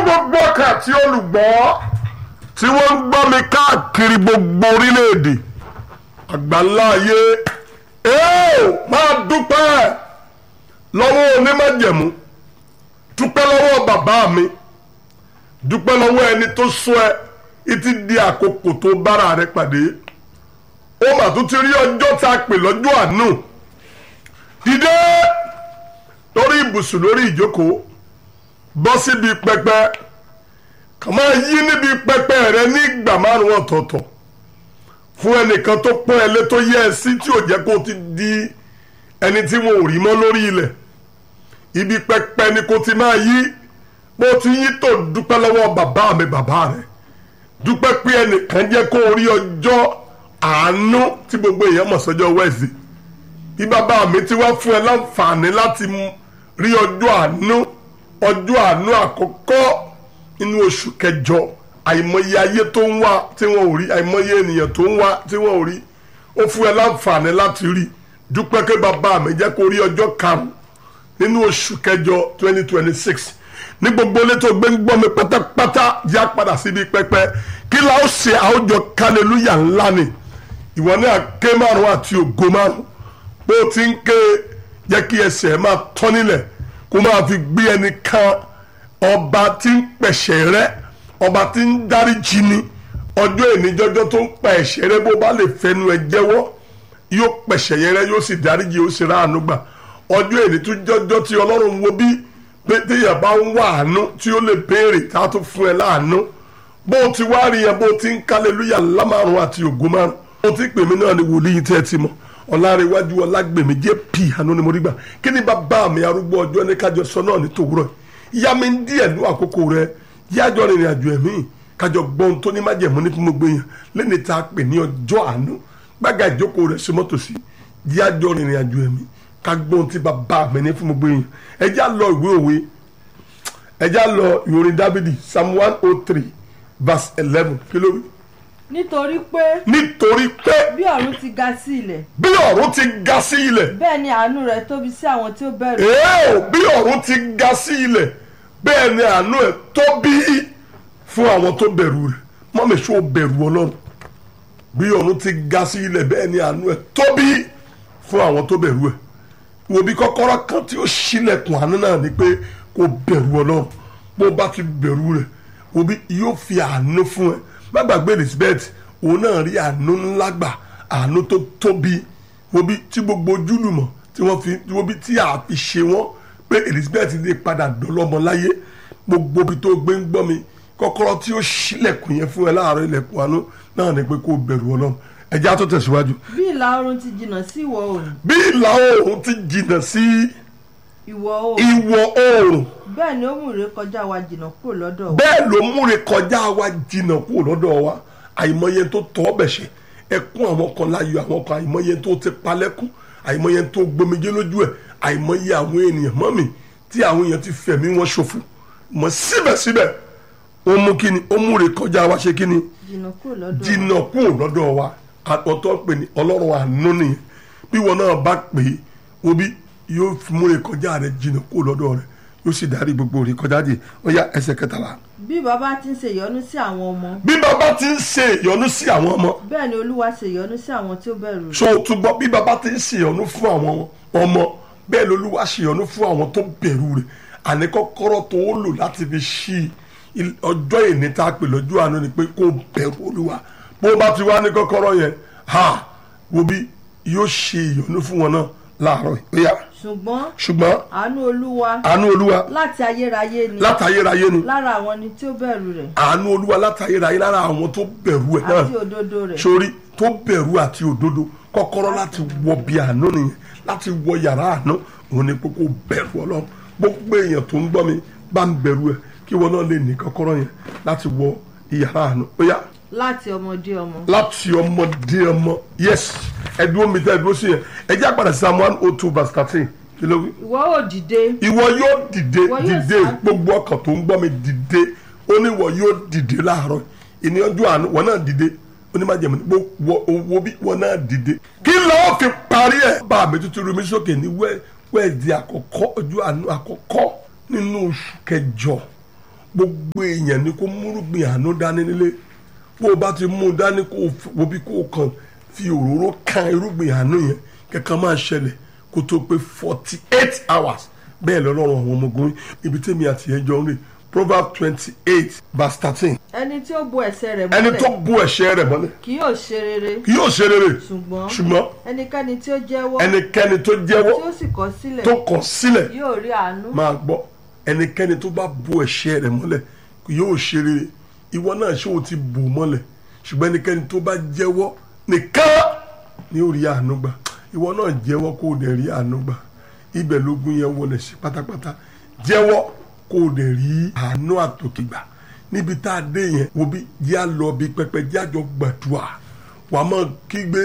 gbogbo ọkà tí olùgbọ́ tí wọ́n ń gbọ́ mi káàkiri gbogbo orílẹ̀-èdè àgbáńlá ayé ẹ́ẹ̀ máa dúpẹ́ lọ́wọ́ onímọ̀jẹ̀mú dúpẹ́ lọ́wọ́ bàbá mi dúpẹ́ lọ́wọ́ ẹni tó sọ ẹ ìtì di àkókò tó bára rẹ pàdé ó mà tún ti rí ọjọ́ tá a pè lọ́jọ́ àánú dìde lórí ibùsùn lórí ìjókòó bọ́ síbi pẹpẹ kàn máa yí níbi pẹpẹ rẹ ní ìgbà márùn ọ̀tọ̀ọ̀tọ̀ fún ẹnìkan tó pọ́n ẹ lé tó yẹ ẹ sí tí ò jẹ́ kó o ti di ẹni tí wọn ò rí mọ́ lórí ilẹ̀ ibi pẹpẹ ni kò ti máa yí bó ti yí tó dúpẹ́ lọ́wọ́ bàbá mi bàbá rẹ dúpẹ́ pé ẹnìkan jẹ́ kó o rí ọjọ́ àánú tí gbogbo èèyàn mọ̀ sọ́jọ́ wẹ́ẹ̀sì bí bàbá mi ti wá fún ẹ láǹfààní láti rí ọjọ́ àánú ọjọ́ àánú àkọ́kọ́ nínú oṣù kẹjọ àìmọye ayé tó ń wá tí wọn ò rí àìmọye ènìyàn tó ń wá tí wọn ò rí ó fún ẹ láǹfààní láti rí dúpẹ́ pé bàbá mi jẹ́ kó rí ọjọ́ karùn-ún nínú oṣù kẹjọ twenty twenty six ní gbogbo ilé tó gbé ń gbọ́ mi pátápátá já padà síbi pẹpẹ kí la ó ṣe àwùjọ kálẹ́lúyà ńlá ni ìwọ náà ké márùn àti ògo márùn bó ti ń ké jẹ́ kí ẹsẹ̀ máa tọ́ nílẹ̀ kó máa fi gbé ẹni kan ọba tí ń pẹ̀ṣẹ̀ rẹ́ ọba tí ń dáríjì ni ọjọ́ ìníjọ́jọ́ tó ń pa ẹ̀ṣẹ̀ rẹ́ bó bá lè fẹnu ẹ jẹ́wọ́ yóò pẹ̀ṣẹ̀ yẹn rẹ́ yóò sì dáríjì yóò sì ráàánú gbà ọjọ́ ìní tó jọ́jọ́ tí ọlọ́run wo bí pé téèyàn bá ń wá àánú tí ó lè béèrè tá a tó fún ẹ láàánú bó o ti wá rí yẹn bó o ti ń kálẹ̀lúyà lámàrún àti ògo márùn bó o ti pè mí náà ni wòlíì tẹ́ ẹ ti mọ̀ ọ̀làrẹ̀wájú ọ̀làgbèmí jẹ́ pì àánú ni mo rí gbà kí ni bàbá mi arúgbó ọjọ́ ní kájọ sọ náà ní tòwúrọ̀ ìyá mi ń díẹ̀ ní àkókò rẹ yájọ rìnrìn àjò ẹ̀mí kájọ gbọ́n tó ní májẹ̀mú ní fún gbogbo èèyàn lẹ́ni tá a pè ní ọjọ́ àánú gbága ìjókòó rẹ̀ sí mọ́tò sí yájọ rìnrìn àjò ẹ̀mí ká gbọ́n tí bàbá mi ní fún gbogbo èèyàn ẹ já lọ ìwé òwe ẹ já lọ ìwòrin dábìdì psalm one oh three verse eleven kí ló wí. nítorí pé nítorí pé bí ọ̀run ti ga sí ilẹ̀ bí ọ̀run ti ga sí ilẹ̀ bẹ́ẹ̀ ni àánú rẹ̀ tóbi sí àwọn tí ó bẹ̀rù èèó bí ọ̀run ti ga sí ilẹ̀ bẹ́ẹ̀ ni àánú ẹ̀ tóbi fún àwọn tó bẹ̀rù rẹ̀ mọ́mí ṣó bẹ̀rù ọlọ́run bí ọ̀run ti ga sí ilẹ̀ bẹ́ẹ̀ ni àánú ẹ̀ tóbi fún àwọn tó bẹ̀rù ẹ̀ wo bí kọ́kọ́rọ́ kan tí ó ṣílẹ̀kùn àánú náà ni pé kó bẹ̀rù ọlọ́run bó bá ti bẹ̀rù rẹ̀ wo bí yóò fi àánú fún ẹ má gbàgbé Elizabeth òun náà rí àánú ńlá gbà àánú tó tóbi wo bí tí gbogbo ojúlùmọ̀ tí wọ́n fi wo bí tí a fi ṣe wọ́n pé Elizabeth lè padà dọ́lọ́mọ láyé gbogbo ibi tó gbé ń gbọ́ mi kọ́kọ́rọ́ tí ó ṣílẹ̀kùn yẹn fún ẹ láàárọ̀ ilẹ̀kùn àánú náà ni pé kó bẹ̀rù ọlọ́run ẹjẹ́ á tó tẹ̀síwájú bí ìlà oòrùn ti jìnnà sí ìwọ̀ oòrùn bí ìlà oòrùn ti jìnnà sí ìwọ̀ oòrùn ìwọ̀ oòrùn bẹ́ẹ̀ ni ó mú ìrékọjá wa jìnnà kúrò lọ́dọ̀ wa bẹ́ẹ̀ ló múre kọjá wa jìnnà kúrò lọ́dọ̀ wa àìmọye tó tọ́ ọbẹ̀ ṣe ẹkún àwọn kan láyọ̀ àwọn kan àìmọye tó ti palẹ́kún àìmọye tó gbomijé lójú ẹ̀ àìmọye àwọn ènìyàn mọ́mì tí àwọn èèyàn ti fẹ̀mí wọn ṣòfò mọ́ síbẹ̀síbẹ̀ ó mú kíni ó múre kọjá wa ṣe kíni jìnnà kúrò lọ́dọ̀ wa jìnnà kúrò lọ́dọ̀ wa àtọ̀tọ̀ pè ní ọlọ́run àánú nìyẹn bí wọn náà bá pè é obi yóò múre kọjá rẹ jìnnà kúrò lọ́dọ̀ rẹ yóò sì darí gbogbo rẹ kọjá dì ó yá ẹsẹ̀ kẹtàlá. bí bàbá ti ń ṣe ìyọ́nú sí àwọn ọmọ bí bàbá ti ń ṣe ìyọ́nú sí àwọn ọmọ bẹ́ẹ̀ ni olúwa ṣe ìyọ́nú sí àwọn tí ó bẹ̀rù rẹ̀ so túbọ̀ bí bàbá ti ń ṣe ìyọ́nú fún àwọn ọmọ bẹ́ẹ̀ lolúwa ṣe ìyọ́nú fún àwọn tó bẹ̀rù rẹ̀ àní kọ́kọ́rọ́ tó ó lò láti fi ṣí ọjọ́ ìní tá a pè lọ́jọ́ àná ni pé kó bẹ̀rù olúwa bó bá ti wá ní kọ́kọ́rọ́ yẹn ha wo bí yóò ṣe ìyọ́nú fún wọn náà láàárọ̀ ó yá ṣùgbọ́n ṣùgbọ́n àánú olúwa àánú olúwa láti ayérayé ni látayérayé ni lára àwọn ni tí ó bẹ̀rù rẹ̀ àánú olúwa látayérayé lára àwọn tó bẹ̀rù ẹ̀ náà àti òdodo rẹ̀ sórí tó bẹ̀rù àti òdodo kọ́kọ́rọ́ láti wọ bí àánú nìyẹn láti wọ yàrá àánú òun ni pé kó bẹ̀rù ọlọ́run gbogbo èèyàn tó ń gbọ́ mi bá ń bẹ̀rù ẹ̀ kí wọn náà lè ní kọ́kọ́rọ́ yẹn láti wọ yàrá àánú ó yá láti ọmọdé ọmọ láti ọmọdé ọmọ yes ẹdúró mi tẹ ẹdúró sí yẹn ẹ jẹ́ àpàdé psalm one oh two verse thirteen kí ló wí. ìwọ ò dìde ìwọ yóò dìde Ìwọ yóò dìde sá- gbogbo ọkàn tó ń gbọ́ mi dìde ó ní ìwọ yóò dìde láàárọ̀ ìní ọjọ́ àánú wọn náà dìde ó ní má jẹ̀mọ́ ní gbogbo owó bí wọn náà dìde. kí lọ́ọ́ fi parí ẹ̀ bá mi tuntun rumi sókè ní wẹ́ wẹ́ẹ̀dì àkọ́kọ́ ọjọ́ àánú àkọ́kọ́ nínú oṣù kẹjọ gbogbo èèyàn ni kó múrùgbìn àánú dání nílé bó o bá ti mú un dání kó o fi- wo bí kó o kàn fi òróró kan irúgbìn àánú yẹn kankan máa ṣẹlẹ̀ kó tó pé forty eight hours bẹ́ẹ̀ lọ́lọ́run àwọn ọmọ ogun ibi tèmi àti ẹjọ́ ń rè proverb twenty eight verse thirteen ẹni tí ó bo ẹsẹ̀ rẹ̀ ẹni tó mọ́lẹ̀ bú ẹ̀ṣẹ̀ rẹ̀ mọ́lẹ̀ kì yóò ṣe rere kì yóò ṣe rere ṣùgbọ́n ṣùgbọ́n ẹnikẹ́ni tí ó jẹ́wọ́ ẹnikẹ́ni tó tí jẹ́wọ́ ó sì kọ̀ sílẹ̀ tó kọ̀ sílẹ̀ yóò rí àánú máa gbọ́ ẹnikẹ́ni tó bá bú ẹ̀ṣẹ̀ rẹ̀ mọ́lẹ̀ yóò ṣe rere ìwọ náà ṣé o ti bò mọ́lẹ̀ ṣùgbọ́n ẹnikẹ́ni tó bá jẹ́wọ́ nìkan ni ó rí àánú gbà ìwọ náà jẹ́wọ́ kó o dẹ̀ rí àánú gbà ibẹ̀ lógún yẹn wọlé sí pátápátá jẹ́wọ́ kó o dẹ̀ rí àánú àtòkè gbà níbi tá a dé yẹn wo bí yá lọ bí pẹpẹ jájọ gbàdúrà wàá máa kígbe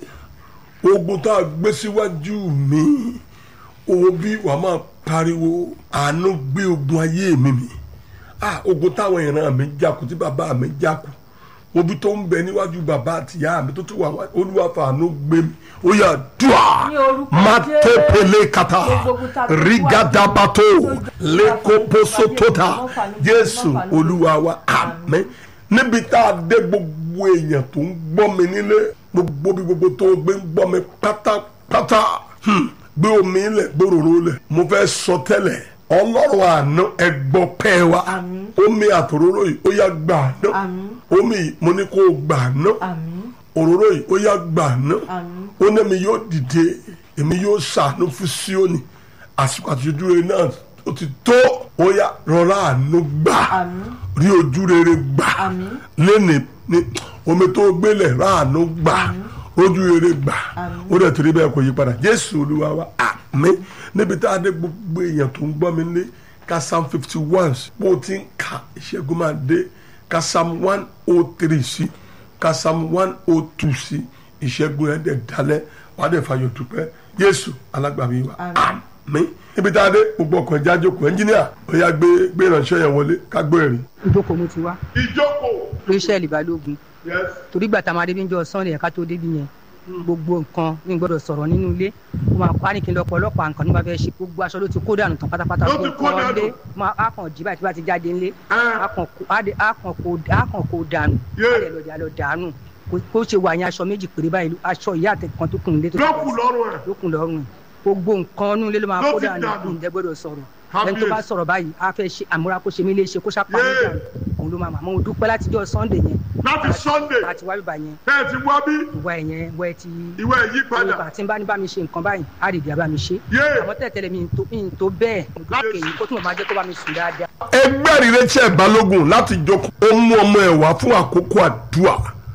ogun tá a gbé síwájú mi òun bí wàá máa pariwo àánú gbé ogun ayé mi mi ah ogun táwọn ìran mi jákù tí bàbá mi jákù obi tó ń bẹ níwájú bàbá àtìyá mi tó tún wà wá olúwa fàánú gbé mi ó yà dùà Ní orúkọ mátépele kata Gbogbo ogun tá a gbé rigadabato síwájú, lẹkọpọsọtọta Mo fà lójú, jésù mo fà lójú. olúwa wa àmín níbi tá a dé gbogbo èèyàn tó ń gbọ́ mi nílé gbogbo bí gbogbo tó gbé ń gbọ́ mi pátápátá hmm, gbé omi lẹ̀ gbòòrò lẹ̀ mo fẹ́ sọ tẹ́lẹ̀ ọlọ́run àná ẹgbọ́ pẹ́ wa Àmín. omi àtòróró yìí ó yá gbà ná Àmín. omi yìí mo ní kó o gbà ná àmín òróró yìí ó yá gbà ná àmín ó ní mi yóò dìde èmi yóò ṣàánú fún síónì àsìkò àtijọ́ rẹ̀ náà ó ti tó ó yá rọra àánú gbà àmín rí ojú rere gbà Àmín. lẹ́nì ní omi tó gbélé ráàánú gbà ojú rere gbà Àmín. ó dẹ̀ torí bẹ́ẹ̀ kò yí padà jésù olúwa wa àmín níbi tá a dé gbogbo èèyàn tó ń gbọ́ mi lé ká psalm fifty one bó ti ń ka ìṣẹ́gun máa dé ká psalm one oh three sí ká psalm one oh two sí ìṣẹ́gun ẹ̀ dẹ̀ dalẹ̀ wàá dẹ̀ fàyọ̀ dúpẹ́ jésù alágbàmí wa Àmín. àmín níbi tá a dé gbogbo ọkọ̀ ẹja jókòó ẹnjíníà ó yá gbé gbé ìránṣẹ́ yẹn wọlé ká gbé ẹ̀rí. ìjókòó mo ti wá ìjókòó. rachel balógun yes. torí gbàtà máa débi ń jọ sunday ẹ̀ka tó débi yẹn gbogbo nǹkan ní gbọ́dọ̀ sọ̀rọ̀ nínú ilé ó máa pa ní kí n lọ pọ̀ ọlọ́pàá nǹkan ní bá fẹ́ ṣe gbogbo aṣọ ló ti kó dànù tán pátápátá Ló ti fún kó nǹkan dànù? ọdẹ máa á kàn jí báyìí tí bá ti jáde ńlé Ah. á kàn kó á dé- á kàn kó á kàn kó dànù Yeah. á lè lọ dà lọ dànù Kó- kó ṣe wà yẹn aṣọ méjì péré báyìí aṣọ ìyá àtẹkàn tó kùn nílé tó lọ́kù lọ́rùn ẹ̀. lókun lọ́rùn ẹ̀. gbogbo nǹkan inú ilé ló máa Ló kó ti dànù dànù. ǹjẹ́ gbọ́dọ̀ sọ̀rọ̀ Kábíyèsí. ẹni tó bá sọ̀rọ̀ báyìí á fẹ́ ṣe àmúra kó ṣe mí léṣe kó ṣàpá mi Yeah. dànù òun ló máa mà mo dúpẹ́ látijọ́ sunday yẹn láti sunday láti wá bíbá yẹn tẹ́ ẹ ti wá bí ìwà ẹ̀yẹn wẹ́ ti ìwé yí padà. ìgbà tí n bá ní bá mi ṣe nǹkan báyìí á lè dì abá mi ṣe Yeah. àmọ́ tẹ̀tẹ̀lẹ̀ mi ì tó- mi ì tó bẹ́ẹ̀ mo dúpẹ́ èyí kó tún máa jẹ́ kó bá mi sùn dáadáa. ẹgbẹ́ ìrẹ́tsẹ̀ balógun láti jókòó ó mú ọmọ ẹ̀ wá fún àkókò àdúrà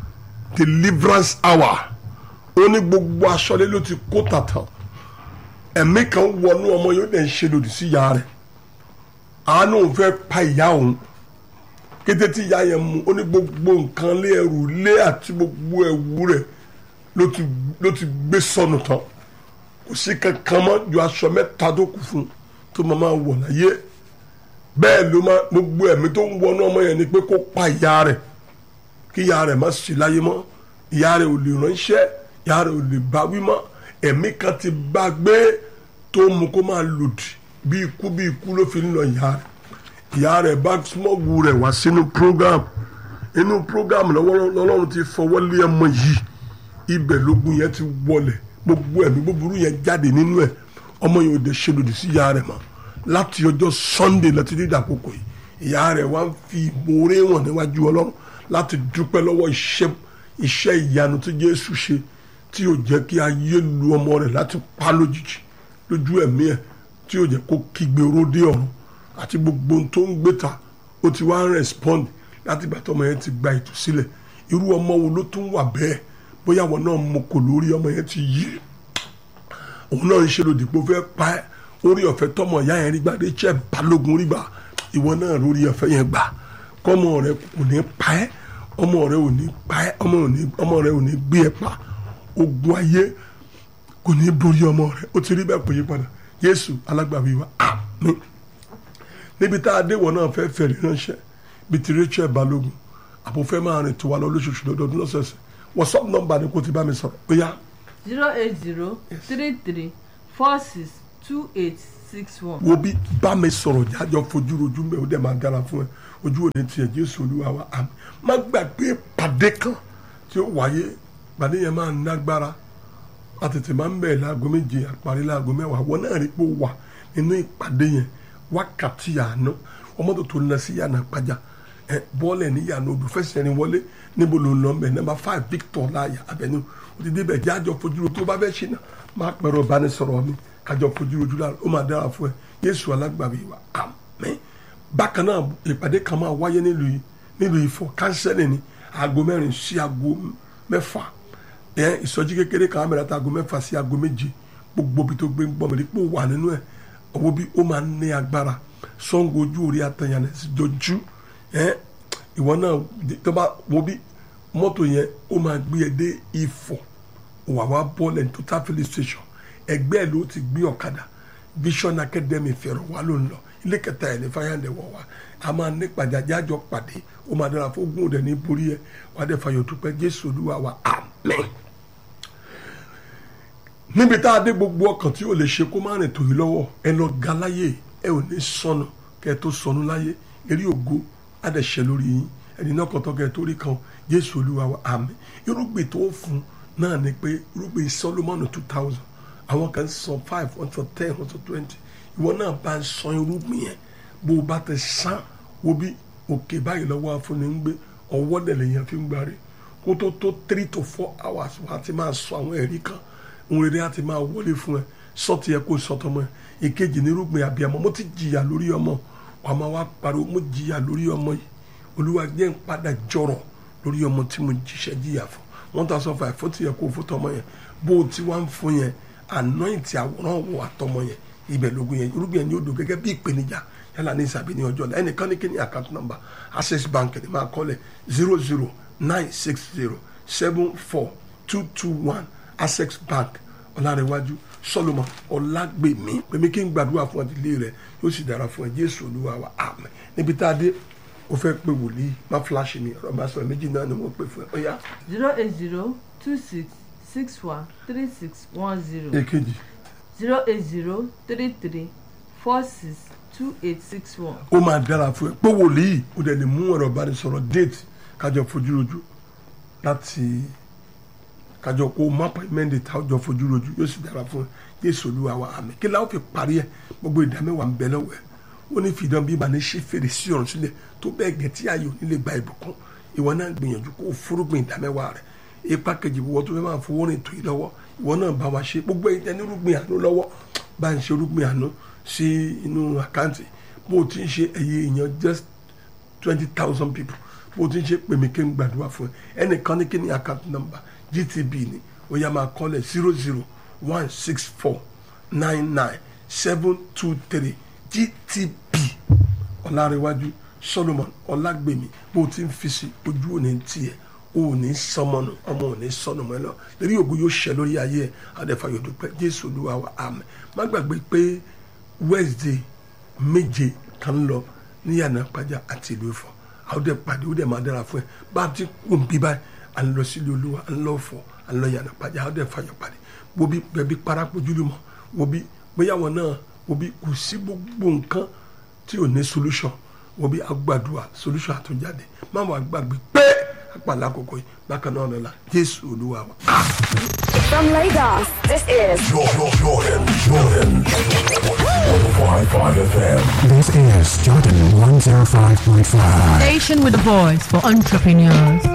deliverance hour ó ní gbogbo aṣọ́lé ló ti kó tàtà ẹ̀mí kan wọnú ọmọ yóò dẹ̀ ń ṣe lòdì sí ìyá rẹ̀ àánú òun fẹ́ pa ìyá òun kété tí ìyá yẹn mú ó ní gbogbo nǹkan lé ẹrù lé àti gbogbo ẹ̀wù rẹ̀ ló ti ló ti gbé sọnù tán kò sí kankan mọ́ ju aṣọ mẹ́ta tó kù fún un tó máa máa wọ̀ láyé bẹ́ẹ̀ ló máa gbogbo ẹ̀mí tó ń wọnú ọmọ yẹn ni pé kó pa ìyá rẹ̀ kí ìyá rẹ̀ má sí láyé mọ́ ìyá rẹ̀ ò lè ránṣẹ́ ìyá rẹ̀ ò lè bá wí mọ́ ẹ̀mí kan ti bá gbé tó mú kó máa lòdì bí ikú bí ikú ló fi ń lọ ìyá rẹ̀ ìyá rẹ̀ bá smọ́gù rẹ̀ wá sínú program inú program lọ́wọ́ lọ́lọ́run ti fọwọ́ lé ọmọ yìí ibẹ̀ lógun yẹn ti wọlẹ̀ gbogbo ẹ̀mí búburú yẹn jáde nínú ẹ̀ ọmọ yẹn ò dé ṣe lòdì sí ìyá rẹ̀ mọ́ láti ọjọ́ sunday láti dídà àkókò yìí ìyá rẹ̀ wá ń fi ìmoore wọn níwájú ọlọ́run láti dúpẹ́ lọ́wọ́ iṣẹ́ iṣẹ́ ìyanu tí jésù ṣe tí yóò jẹ́ kí ayé lu ọmọ rẹ̀ láti pa lójijì lójú ẹ̀mí ẹ̀ tí yóò jẹ́ kó kígbe oróde ọ̀run àti gbogbo ohun tó ń gbé ta ó ti wá ń respond láti ìgbà tọmọ yẹn ti gba ìtúsílẹ̀ irú ọmọ wo ló tún wà bẹ́ẹ̀ bóyá àwọn náà mọ kò lórí ọmọ yẹn ti yí òun náà ń ṣe lòdì pé ó fẹ́ pa ẹ́ orí ọ̀fẹ́ tọmọ ìyá yẹn rí gbà dé jẹ́ balógun rí gbà ìwọ náà lórí ọ̀fẹ́ yẹn gbà kọ́mọ rẹ kò ní pa ẹ́ ọmọ rẹ ò ní pa ẹ́ ọmọ ò ní- ọmọ rẹ ò ní gbé ẹ pa ogun ayé kò ní borí ọmọ rẹ ó ti rí bẹ́ẹ̀ kò yí padà Jésù alágbàwí wa àmín níbi tá a dé wọn náà fẹ́ fẹ̀rí ránṣẹ́ bíi ti Rachel Balógun àbò fẹ́ máa rìn tó wa lọ lóṣooṣù lọ́dọọdún lọ́sẹ̀ọ̀sẹ̀ WhatsApp nọ́mbà ni kò ti bá mi sọ̀rọ̀ ó yá zero eight zero three three four six two eight six one. wo bí bá mi sọ̀rọ̀ jájọ́ fojú rojú mẹ́ o dẹ̀ máa dára fún ẹ ojú òde tiẹ̀ jésù olúwa wa àmì má gbàgbé pàdé kan tí ó wáyé pàdé yẹn máa nágbára a tètè máa ń bẹ̀rẹ̀ láago méje àparí láago mẹ́wàá wọn náà rí pé ó wà nínú ìpàdé yẹn wákàtí àná ọmọ tó tó ń lọ sí yànnà pàjá ẹ bọ́ọ̀lù ẹ̀ ní yànnà odò fẹsẹ̀ ni wọlé níbo ló ń lọ mẹ́ nọ́mbà five victor láàyè abẹ́nu ó ti débẹ̀ jájọ́ fojú rojú tó bá fẹ́ ṣe náà máa pẹ̀rọ ìbánisọ̀rọ̀ mi kájọ fojú rojú lára ó máa dára fún ẹ yéésù alágbàbí wa àmín bákan náà ìpàdé kan máa wáyé nílùú yìí nílùú Ifọ̀ kánsẹ́lì ní aago mẹ́rin sí aago mẹ́fà ẹ ìsọjí kékeré kan mẹ́rin àti aago mẹ́fà sí aago méje gbogbo bí tó gbé ń gbọ́ mi rí pé ó wà nínú ẹ̀ owó bí ó máa ń ní agbára Ṣàngó ojú orí atẹ̀yàn sí jọjú ẹ ìwọ náà tó bá wo bí mọ́tò yẹn ó máa gbé ẹ dé Ifọ̀ wà wá bọ́ọ̀lù ní total filling station ẹgbẹ́ ẹ̀ ló ti gbé ọ̀kadà vision academy fẹ̀rọ̀ wá ló ń lọ ilé kẹta ẹ̀ ní fáyàndẹ̀ wọ̀ wá a máa ní pàjáde àjọ pàdé ó máa dára fún ogún òde ní borí ẹ wà á dẹ̀ fàyọ̀ dúpẹ́ jésù olúwa wa àmín. níbi tá a dé gbogbo ọkàn tí ò lè ṣe kó má rìn tòyí lọ́wọ́ ẹ lọ ga láyé ẹ ò ní sọnù kẹ ẹ tó sọnù láyé eré ògo á dẹ̀ ṣẹ lórí yín ẹni náà kọ̀tọ́ kẹ ẹ tó rí kan jésù olúwa wa àmín irúgbìn tó fún náà ni pé irúgbìn solomoni two thousand àwọn kan sọ five wọ́n sọ ten wọ́n sọ twenty ìwọ náà bá ń sọ irúgbìn yẹn bó o bá ti sàn wo bí òkè báyìí lọ́wọ́ afúnni ń gbé ọwọ́ dẹ̀lẹ̀ yẹn fi ń gbárí kó tó tó three to four hours wà á ti máa sọ àwọn ẹ̀rí kan òun rere á ti máa wọlé fún ẹ sọ́ọ̀tì ẹ kó sọ́tọ̀ mọ́ ẹ ìkejì ní irúgbìn àbíyamọ mo ti jìyà lórí ọmọ wàá máa wá pariwo mo jìyà lórí ọmọ yìí olúwa jẹ́ ń padà jọrọ̀ lórí ọmọ tí mo jíṣẹ́ jìyà fún wọ́n ta sọ fún ẹ fún tiẹ̀ kó fún tọmọ yẹn bó o ti wá ń fún yẹn anointi àwòrán wo àtọmọ yẹn ibẹ̀ lógún yẹn irúgbìn yẹn ni ó dùn gẹ́gẹ́ bí ìpèníjà yálà ní ìsàbí ní ọjọ́ ọ̀la ẹnìkan ní kíní account number access bank ni máa kọ́lẹ̀ zero zero nine six zero seven four two two one access bank ọ̀làrẹ̀wájú solomon ọ̀làgbèmí pèmí kí n gbàdúrà fún ọdílé rẹ yóò sì dára fún ẹ jésù olúwa wa àmín níbi tá a dé o fẹ́ pé wòlíì má fúláṣí mi ọ̀rọ̀ bá sọ̀rọ̀ méjì náà ni wọ́n pè fún ẹ ó yá zero eight zero two six six one three six one zero èkejì zero eight zero three three four six two eight six one. ó máa dára fún ẹ pé wòlíì ó dẹ̀ lè mú ọ̀rọ̀ ìbánisọ̀rọ̀ déètì kájọ fojú rojú láti kájọ kó mápa mẹ́ndé tájọ fojú rojú yóò sì dára fún ẹ Jésù Olúwa wa àmín kí láwọn fi parí ẹ gbogbo ìdámẹ́wàá ń bẹ lọ́wọ́ ẹ ó ní fìdán bí ìbànú ṣe fèrè sí ọ̀run sílẹ̀ tó bẹ́ẹ̀ gẹ̀ tí ayò nílé gba ìbùkún ìwọ náà gbìyànjú kó o fúrúgbìn ìdámẹ́wàá rẹ ipa kejì wọ́n tó fẹ́ máa fowó rìn tó yìí lọ́wọ́ ìwọ náà bá wa ṣe gbogbo ẹ̀yin tẹ́ ní rúgbìn àánú lọ́wọ́ bá ń ṣe rúgbìn àánú sí inú àkáǹtì bó o ti ń ṣe ẹ̀yẹ èèyàn just twenty thousand people bó o ti ń ṣe pèmí kí n gbàdúrà fún ẹ ẹnìkan ní kí ni account number GTB ni ó yá máa kọ́lẹ̀ zero zero one six four nine nine seven two three GTB ọ̀làrẹ̀wájú Solomon ọ̀làgbèmí bó o ti ń fi sí ojú òní tiẹ̀ o ò ní sọmọnù ọmọ ò ní sọnù mọ́ ẹ lọ lórí ògo yóò ṣẹ lórí ayé ẹ adẹ́fàyọ̀ dúpẹ́ Jésù Olúwa wa àmín má gbàgbé pé Wednesday méje kan lọ ní yànnà pàjá àti ìlú Ifọ̀ àwọn dẹ̀ pàdé ó dẹ̀ máa dára fún ẹ bá a ti kú bí báyìí à ń lọ sílé Olúwa à ń lọ fọ à ń lọ yànnà pàjá àwọn dẹ̀ fàyọ̀ pàdé wo bí bẹ̀bí parapojúlù mọ́ wo bí bóyá wọn náà wo bí kò sí gbogbo nǹkan tí ò ní solution wo bí agbàdúrà solution àtúnjáde má wàá gbàgbé pé àpàlà àkókò yìí bákan náà lọ́la Jésù Olúwa wa. From Lagos, this is Jordan, Jordan, Jordan. 105.5 FM. This is Jordan 105.5. Station with a voice for entrepreneurs.